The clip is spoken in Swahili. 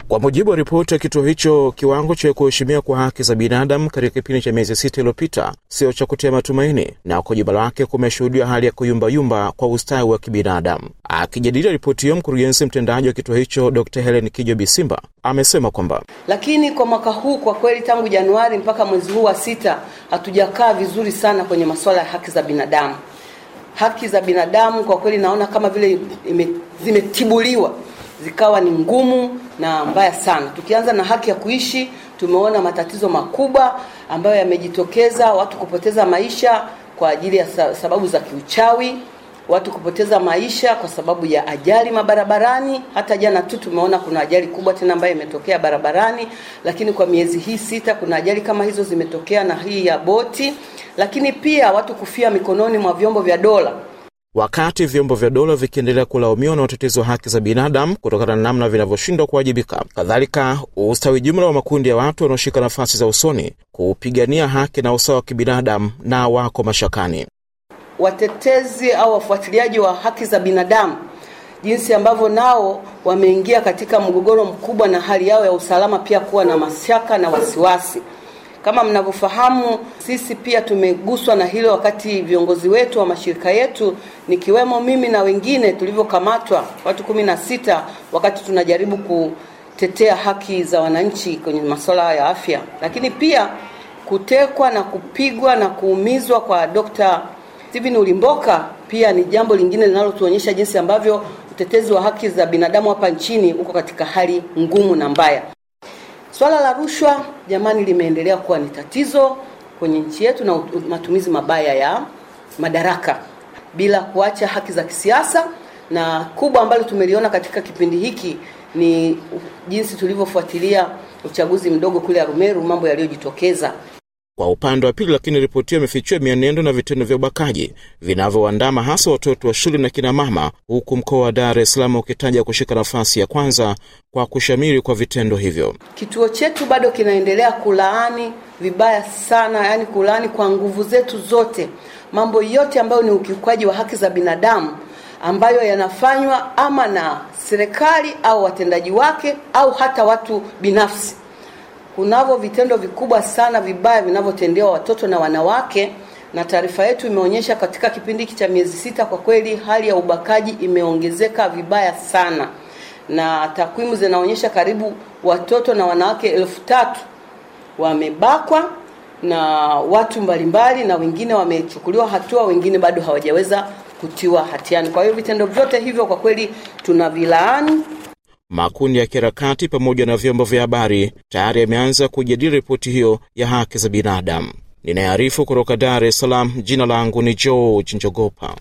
Kwa mujibu wa ripoti ya kituo hicho, kiwango cha kuheshimiwa kwa haki za binadamu katika kipindi cha miezi sita iliyopita sio cha kutia matumaini, na kwa jumla lake kumeshuhudiwa hali ya kuyumbayumba kwa ustawi wa kibinadamu. Akijadili ripoti hiyo, mkurugenzi mtendaji wa kituo hicho Dr Helen Kijo Bisimba amesema kwamba lakini kwa mwaka huu kwa kweli, tangu Januari mpaka mwezi huu wa sita hatujakaa vizuri sana kwenye masuala ya haki za binadamu. Haki za binadamu kwa kweli naona kama vile ime, zimetibuliwa zikawa ni ngumu na mbaya sana. Tukianza na haki ya kuishi, tumeona matatizo makubwa ambayo yamejitokeza, watu kupoteza maisha kwa ajili ya sababu za kiuchawi, watu kupoteza maisha kwa sababu ya ajali mabarabarani. Hata jana tu tumeona kuna ajali kubwa tena ambayo imetokea barabarani, lakini kwa miezi hii sita kuna ajali kama hizo zimetokea, na hii ya boti, lakini pia watu kufia mikononi mwa vyombo vya dola wakati vyombo vya dola vikiendelea kulaumiwa na watetezi wa haki za binadamu kutokana na namna vinavyoshindwa kuwajibika. Kadhalika, ustawi jumla wa makundi ya watu wanaoshika nafasi za usoni kupigania haki na usawa wa kibinadamu na wako mashakani. Watetezi au wafuatiliaji wa haki za binadamu, jinsi ambavyo nao wameingia katika mgogoro mkubwa na hali yao ya usalama pia kuwa na mashaka na wasiwasi. Kama mnavyofahamu, sisi pia tumeguswa na hilo wakati viongozi wetu wa mashirika yetu nikiwemo mimi na wengine tulivyokamatwa watu kumi na sita wakati tunajaribu kutetea haki za wananchi kwenye masuala ya afya, lakini pia kutekwa na kupigwa na kuumizwa kwa Dr. Steven Ulimboka pia ni jambo lingine linalotuonyesha jinsi ambavyo utetezi wa haki za binadamu hapa nchini uko katika hali ngumu na mbaya. Swala la rushwa jamani, limeendelea kuwa ni tatizo kwenye nchi yetu na matumizi mabaya ya madaraka bila kuacha haki za kisiasa, na kubwa ambalo tumeliona katika kipindi hiki ni jinsi tulivyofuatilia uchaguzi mdogo kule Arumeru, mambo yaliyojitokeza. Kwa upande wa pili, lakini ripoti hiyo imefichua mienendo na vitendo vya ubakaji vinavyoandama hasa watoto wa shule na kina mama, huku mkoa wa Dar es Salaam ukitaja kushika nafasi ya kwanza kwa kushamiri kwa vitendo hivyo. Kituo chetu bado kinaendelea kulaani vibaya sana, yani kulaani kwa nguvu zetu zote mambo yote ambayo ni ukiukwaji wa haki za binadamu ambayo yanafanywa ama na serikali au watendaji wake au hata watu binafsi. Kunavyo vitendo vikubwa sana vibaya vinavyotendewa watoto na wanawake, na taarifa yetu imeonyesha katika kipindi hiki cha miezi sita, kwa kweli hali ya ubakaji imeongezeka vibaya sana, na takwimu zinaonyesha karibu watoto na wanawake elfu tatu wamebakwa na watu mbalimbali, na wengine wamechukuliwa hatua, wengine bado hawajaweza kutiwa hatiani. Kwa hiyo vitendo vyote hivyo kwa kweli tunavilaani. Makundi ya kiharakati pamoja na vyombo vya habari tayari yameanza kujadili ripoti hiyo ya haki za binadamu. Ninayearifu kutoka Dar es Salaam, jina langu ni George Njogopa.